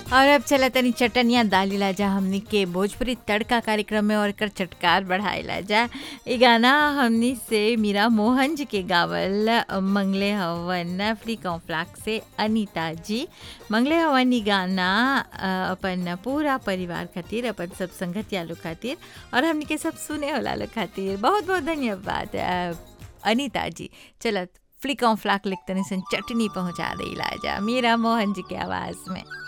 और अब चला तनी चटनिया दालीला जा हमनी के भोजपुरी तड़का कार्यक्रम में और कर चटकार बढ़ाइला जा ई गाना हमनी से मीरा मोहन जी के गावल मंगले हवन फ्री कॉम्फ्लाक से अनीता जी मंगले हवन ई गाना अ, अपन पूरा परिवार खातिर अपन सब संगतिया लोग खातिर और हमनी के सब सुने वाला लोग खातिर बहुत बहुत धन्यवाद अ, अनीता जी चलत फ्लिक ऑन फ्लाक लिखतनी सन चटनी पहुंचा देला जा मीरा मोहन जी के आवाज में